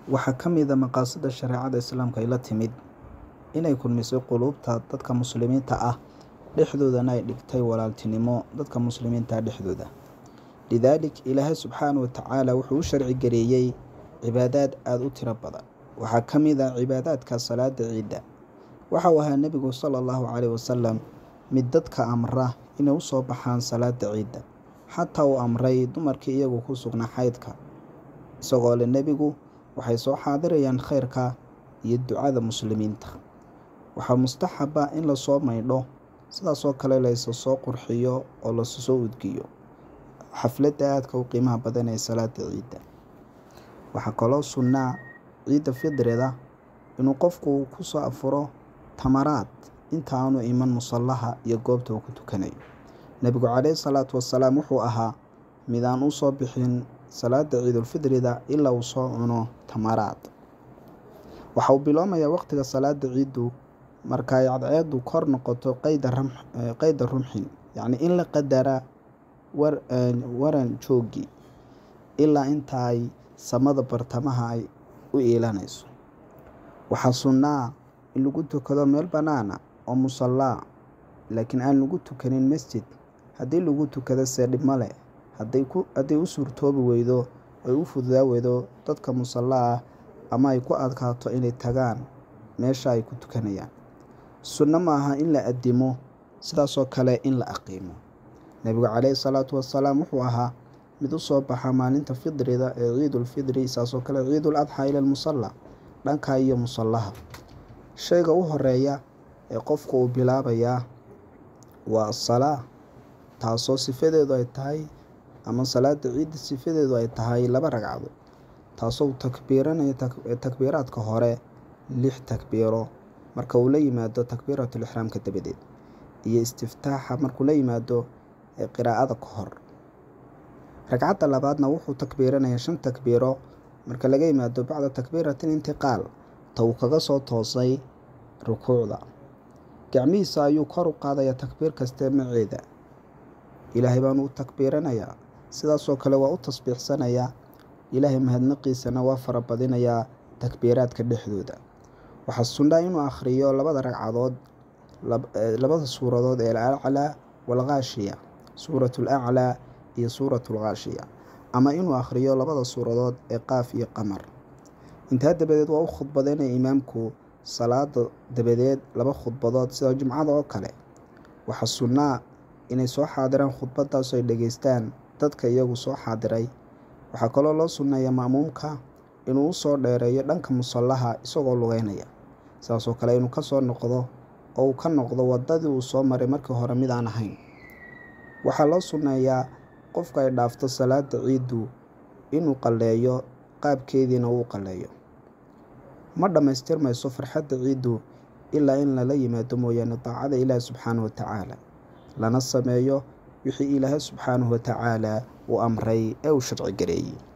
waxaa ka mid a maqaasida shareecada islaamka ay la timid inay kulmisay quluubta dadka muslimiinta ah dhexdoodana ay dhigtay walaaltinimo dadka muslimiinta dhexdooda lidaalik ilaahay subxaana wa tacaala wuxuu u sharci gareeyey cibaadaad aada u tiro badan waxaa ka mid ah cibaadaadka salaada ciidda waxa uu ahaa nebigu sala allahu caleyhi wasalam mid dadka amra inay u soo baxaan salaada ciidda xataa uu amray dumarkii iyagu ku sugnaa xaydka isagoo le nebigu waxay soo xaadirayaan khayrka iyo ducada muslimiinta waxaa mustaxaba in lasoo maydho sidaasoo kale laysa soo qurxiyo oo lasu soo udgiyo xafladda aadka u qiimaha badan ee salaada ciidda waxaa kaloo sunnaa ciidda fidrida inuu qofku ku soo afuro tamaraad inta aanu iman musallaha iyo goobta uu ku tukanayo nebigu caleyhi salaatu wasalaam wuxuu ahaa mid aan u soo bixin salaada ciidulfidrida ilaa uu soo cuno tamaraad waxa uu biloomayaa waqtiga salaada ciiddu marka ay cadceedu kor noqoto qeyda rumxin yacni in la qadara waran joogii ilaa inta ay samada bartamaha ay u iilanayso waxaa sunnaa in lagu tukado meel bannaana oo musallaa laakiin aan lagu tukanin masjid haddii lagu tukado see dhib ma leh hadday u suurtoobi weydo ay u fududaa weydo dadka musallaa ah ama ay ku adkaato inay tagaan meesha ay ku tukanayaan sunno ma aha in la addimo sidaasoo kale in la aqiimo nebigu caleyhi salaatu wasalaam wuxuu ahaa mid u soo baxa maalinta fidrida ee ciidulfidri saasoo kale ciidul adxaa ila lmusalla dhanka iyo musallaha shayga u horeeya ee qofku uu bilaabayaa waa asalaa taasoo sifadeedu ay tahay ama salaada ciidda sifadeedu ay tahay laba ragcadood taasoo takbiiranayo takbiiraadka hore lix takbiiro marka uu la yimaado takbiiratulixraamka dabadeed iyo istiftaaxa markuu la yimaado qiraa'ada ka hor ragcadda labaadna wuxuu takbiiranayaa shan takbiiro marka laga yimaado bacda takbiiratin intiqaal ta uu kaga soo toosay rukuucda gacmihiisa ayuu kor u qaadayaa takbiir kastee maceeda ilaahay baanu u takbiiranayaa sidaasoo kale waa u tasbiixsanayaa ilaahay mahadnaqiisana waa farabadinayaa takbiiraadka dhexdooda waxaa sunnaa inuu akhriyo labada ragcadood labada suuradood ee alaclaa waalkhaashiya suuratu alaclaa iyo suuratu alkhaashiya ama inuu akhriyo labada suuradood ee qaaf iyo qamar intaa dabadeed waa u khudbadeynaya imaamku salaada dabadeed laba khudbadood sida jumcada oo kale waxaa sunnaa inay soo xaadiraan khudbadaas ay dhegeystaan dadka iyagu soo xaadiray waxaa kaloo loo sunneeya ma'muumka inuu usoo dheereeyo dhanka musallaha isagoo lugeynaya sidaasoo kale inuu kasoo noqdo oo uu ka noqdo wadadii uu soo maray markii hore mid aan ahayn waxaa loo sunneeyaa qofka ay dhaafto salaada ciiddu inuu qalleeyo qaabkeediina uu qalleeyo ma dhammaystirmayso farxadda ciiddu ilaa in lala yimaado mooyaane daacada ilaahi subxaanahu wa tacaala lana sameeyo wixii ilaahay subxaanahu wa tacaala uu amray ee uu sharci gareeyey